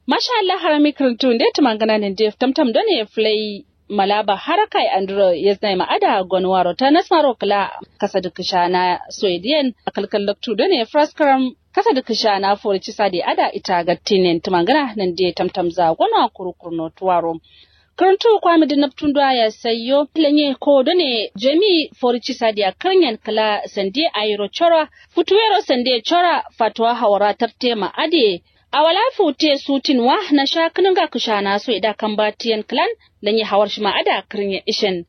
Masha Allah harami kirtun da tumangana ne def tamtam don ya flay malaba harakai andro yesnai ma'ada gonwaro ta nasmaro kala kasa da kisha na swedian a kalkal loktu don ya fraskaram kasa da kisha na forci sadi ada ita ga tinin tumangana nan da tamtam za gona kurukurno tuwaro karantu kwami da naftun da ya sayo lenye ko done jami forci sadi a kanyan kala sande ayro chora futuwero sande chora fatwa hawara tarte ma'ade a wala fute sutin wa na sha kinin ga kusha na so ida kan batiyan clan dan ya hawar shi ma ada kirin ya ishin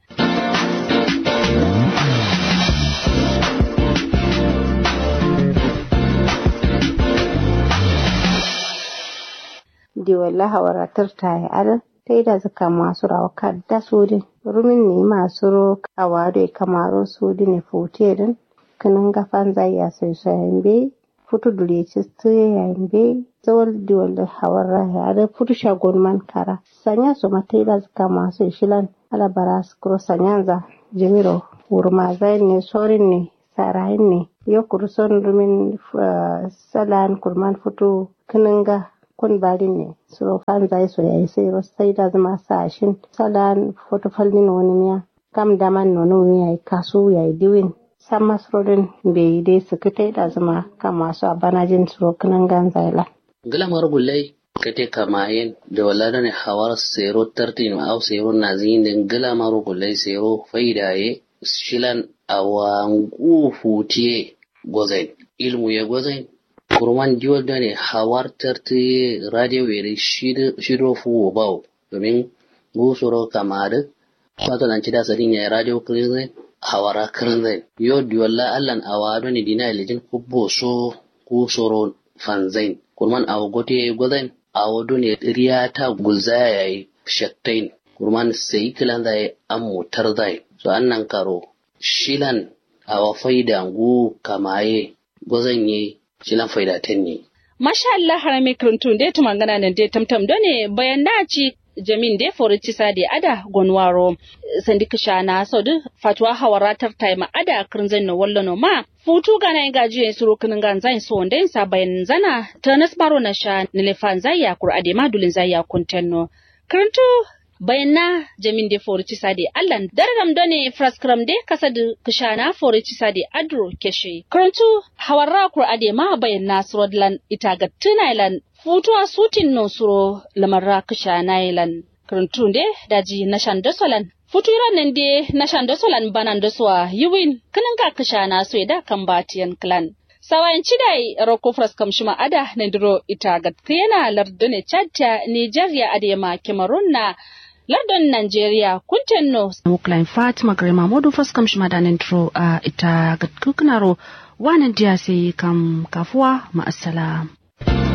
di wala hawara tarta ya al tai da zaka masu rawa kadda sudin rumin ne masu ro kawado kamaro sudin ne fute din kinin ga fanza ya sai sai be futu dule ci yayin be zawal diwal hawar ya da futu shagon man kara sanya su matai da zaka masu shilan alabara su kuro sanyanza jimiro wurma zai ne sorin ne sarayin ne yo kurson rumin salan kurman futu kininga kun barin ne suro fan zai so yayi sai ro sai da zama sashin salan futu falmin wani miya kam daman nono yayi kasu yayi diwin san masrodin bai dai su kitai da zama kan masu abanajin suro kiningan zaila gilamar gulai kate kamayen da wala ne hawar sero tartin au sero nazin den gilamar gulai sero faidaye shilan awangu futiye gozain ilmu ya gozain kurman diwal da ne hawar tarti radio were shido fuwo bau domin gusuro kamar wato nan cida sadin ya radio kirin hawara kirin zai yo diwalla allan awado ne dina ilijin kubbo so kusuro fanzain kurman awo gote gozain awo dune riya ta gulzaya yayi shaktain kurman sai kilan zai an motar zai so annan karo shilan awa faida ngu kamaye gozan ye shilan faida ten ne Masha Allah harame kirintun dai tumangana nan dai tamtam done bayan da ci jamin dai forici sadi ada gonwaro sandi kishana so du fatwa hawaratar taima ada kirinzan no wallo no ma futu gana inga jiyen suru kinin gan zain so wanda sa bayan zana tanas baro na sha nilefan zaya kur ade ma dulin zaya kuntenno kirintu bayan na jamin de forici sadi allan dargam done fraskram de kasad kishana forici sadi adro keshe kirintu hawarra kur ade ma bayan na surodlan itaga tunailan futuwa sutin no suro lamarra kishana ilan kirintun de daji na shan dosolan futuran nan de na shan dosolan banan doswa yiwin kinin ka kishana so da kan batiyan clan sawayin cidai roko fraskam shima ada na diro ita ga yana lardone chatta nigeria adema cameroon na lardon Nigeria kunten no muklan Fatima Grema modu faskam shima da nindro a ita ga kukunaro wanan diya sai kam kafuwa ma'assalam